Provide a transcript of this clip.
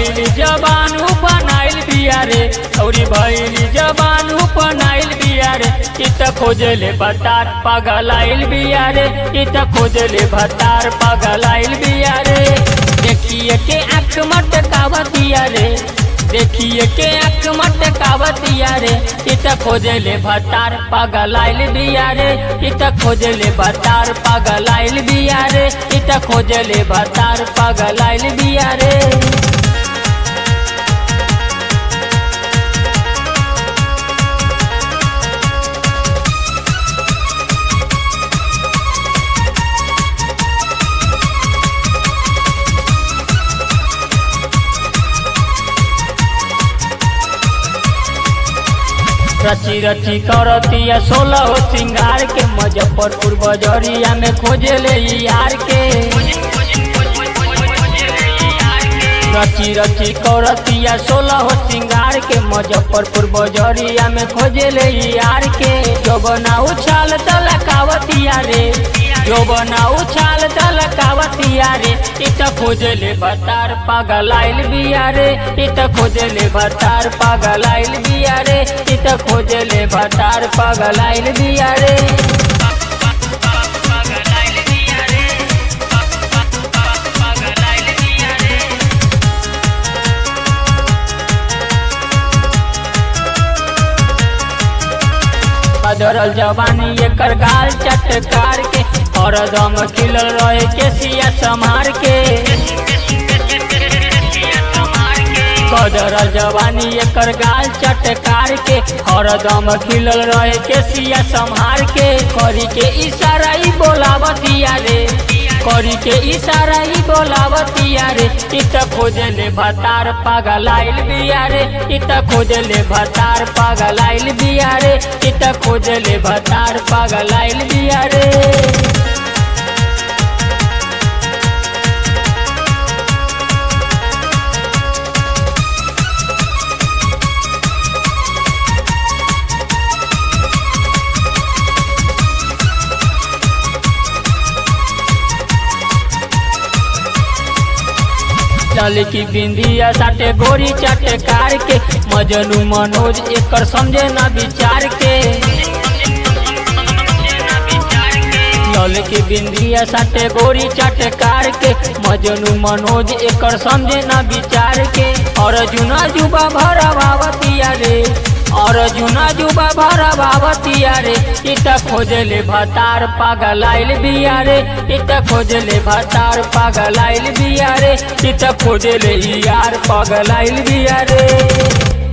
भैली जबानू बनाइल बिया रे औरी भैली जबानू बनाइल बिया रे इ त खोजले भतार पगलाइल बिया रे इ त खोजले भतार पगलाइल बिया रे देखिए के आँख मटकावतिया रे देखिए के आँख मटकावतिया रे इ त खोजले भतार पगलाइल बिया रे इ त खोजले भतार पगलाइल बिया रे इ त खोजले भतार पगलाइल बिया रे रची रची करतिया सोलह हो सिंगार के मुजफ्फरपुर बजरिया में खोजे ले यार के रची रची करतिया सोलह हो सिंगार के मुजफ्फरपुर बजरिया में खोजे ले यार के जो बना उछाल तलकावतिया रे जो बना उछाल तलकावतिया रे इत खोजले भतार पागलाइल बिया रे इत खोजले भतार पागलाइल बिया रे इत खोजले भतार पागलाइल बिया रे बदरल जवानी एकर गाल चटकार के और दम खिलल रहे के सिया समार के कदरल जवानी एकर गाल चटकार के और दम खिलल रहे के सिया संहार के करी के इशारा ही बोलावतिया रे करी के इशारा ही बोलावतिया रे इत खोजले भतार पागलाइल बिया रे इत खोजले भतार पागलाइल बिया रे इत खोजले भतार पागलाइल बिया रे चल की बिंदिया साटे गोरी चाटे कार के मजनू मनोज एकर समझे ना विचार के चल की बिंदिया साटे गोरी चाटे कार के मजनू मनोज एकर समझे ना विचार के और जुना जुबा भरा बावतिया रे और जुना जुबा भरा बावतिया रे इत खोजले भतार पागलाइल बिया रे इत खोजले भतार पागलाइल बिया रे इत खोजले यार पागलाइल बिया रे